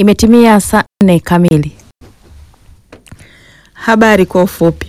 Imetimia saa nne kamili. Habari kwa ufupi.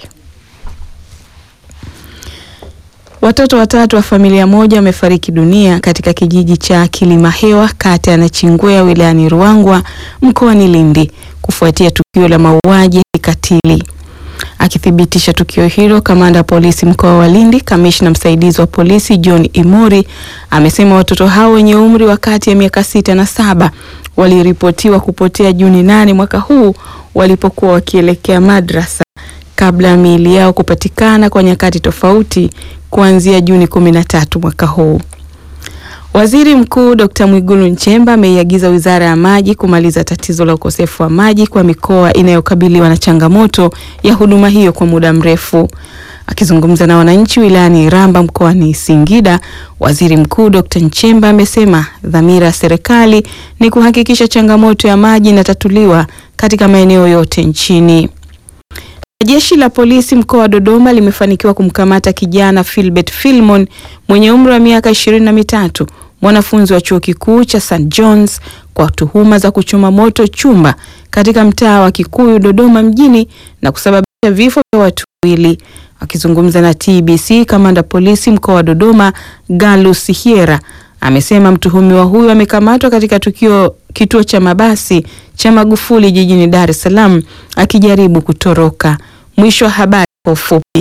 Watoto watatu wa familia moja wamefariki dunia katika kijiji cha Kilimahewa kata ya Nachingwea wilayani Ruangwa mkoani Lindi kufuatia tukio la mauaji ya kikatili. Akithibitisha tukio hilo, kamanda wa polisi mkoa wa Lindi, kamishna msaidizi wa polisi John Imuri amesema watoto hao wenye umri wa kati ya miaka sita na saba waliripotiwa kupotea Juni nane mwaka huu walipokuwa wakielekea madrasa kabla ya miili yao kupatikana kwa nyakati tofauti kuanzia Juni kumi na tatu mwaka huu. Waziri Mkuu Dr. Mwigulu Nchemba ameiagiza Wizara ya Maji kumaliza tatizo la ukosefu wa maji kwa mikoa inayokabiliwa na changamoto ya huduma hiyo kwa muda mrefu. Akizungumza na wananchi wilayani Iramba mkoani Singida, Waziri Mkuu Dr. Nchemba amesema dhamira ya serikali ni kuhakikisha changamoto ya maji inatatuliwa katika maeneo yote nchini. Jeshi la polisi mkoa wa Dodoma limefanikiwa kumkamata kijana Philbert Filmon mwenye umri wa miaka ishirini na mitatu mwanafunzi wa chuo kikuu cha St John's kwa tuhuma za kuchoma moto chumba katika mtaa wa Kikuyu Dodoma mjini na kusababisha vifo vya watu wawili. Akizungumza na TBC, kamanda polisi mkoa wa Dodoma Galus Hiera amesema mtuhumiwa huyo amekamatwa katika tukio kituo cha mabasi cha Magufuli jijini Dar es Salaam akijaribu kutoroka. Mwisho wa habari kwa ufupi.